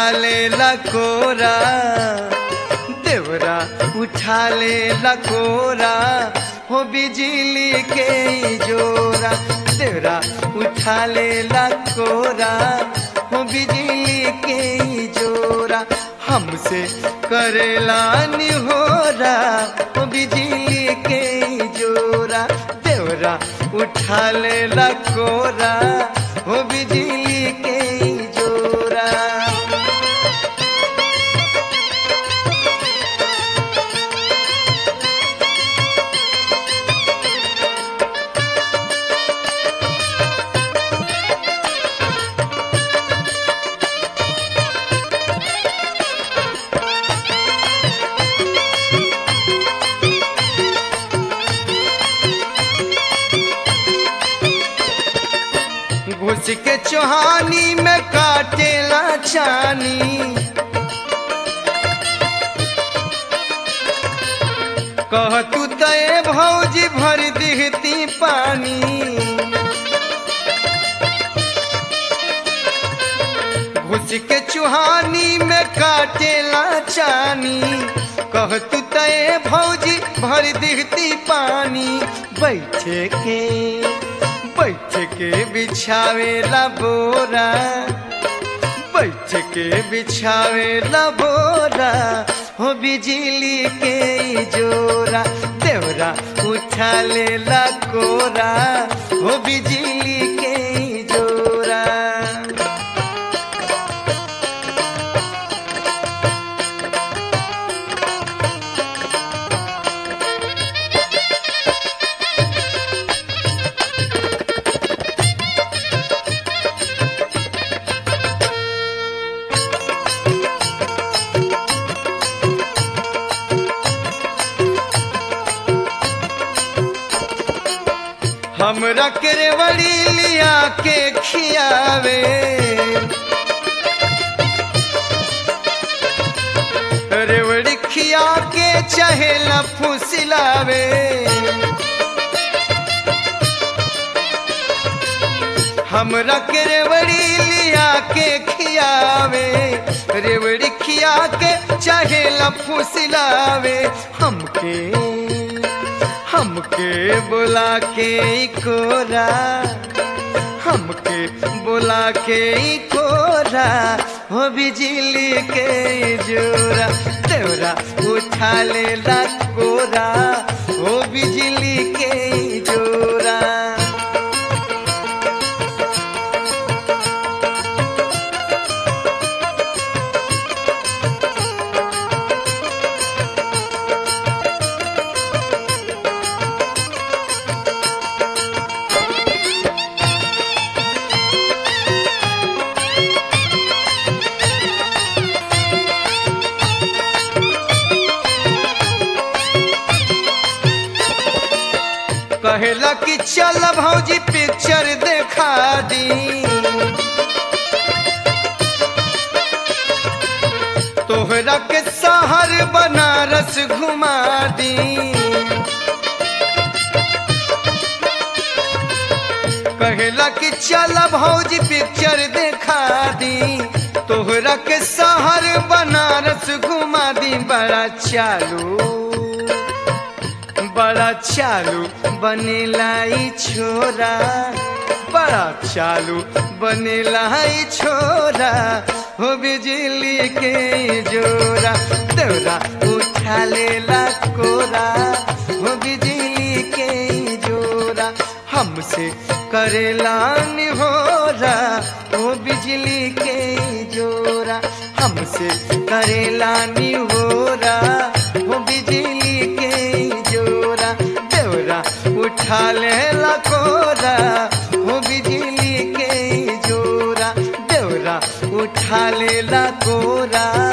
उठा ले लकोरा देवरा उठा ले लकोरा हो बिजली के ई जोरा देवरा उठा ले लकोरा हो बिजली के ई जोरा हमसे करेला निहोरा हो बिजली के ई जोरा देवरा उठा ले लकोरा हो बिजली के ई जोरा घुस के चोहानी में काटेला छानी कह तू तय भौजी भर दिहती पानी घुस के चुहानी में काटेला चानी कह तू तय भौजी भर दिहती पानी बैठे के बैठ के बिछावेला बोरा बैठ के बिछावेला बोरा हो बिजली के ई जोरा देवरा उठा लेला कोरा हो बिजली के ई जोरा हमरा के रेवड़ी लिया के खियावे रेवड़ी खिया के चहेला फुसिलावे हमरा के रेवड़ी लिया के खियावे रेवड़ी खिया के चहेला फुसिलावे हमके हमके बुला के ई कोरा हमके बुला के ई कोरा हो बिजली के ई जोरा देवरा उठा ले ला कोरा हो बिजली के ई जोरा कहेला कि चल भौजी पिक्चर देखा दी तोहरा के शहर बनारस घुमा दी कहेला कि चल भौजी पिक्चर देखा दी तोहरा के शहर बनारस घुमा दी बड़ा चालू बड़ा चालू बनेला ई छोरा बड़ा चालू बनेला ई छोरा हो बिजली के ई जोरा तोरा उठा लेला कोरा हो बिजली के ई जोरा हमसे करेला निहोरा हो बिजली के ई जोरा हमसे करेला निहोरा हो बिजली के ई जोरा देवरा उठा लेला कोरा हो बिजली के ई जोरा देवरा उठा लेला कोरा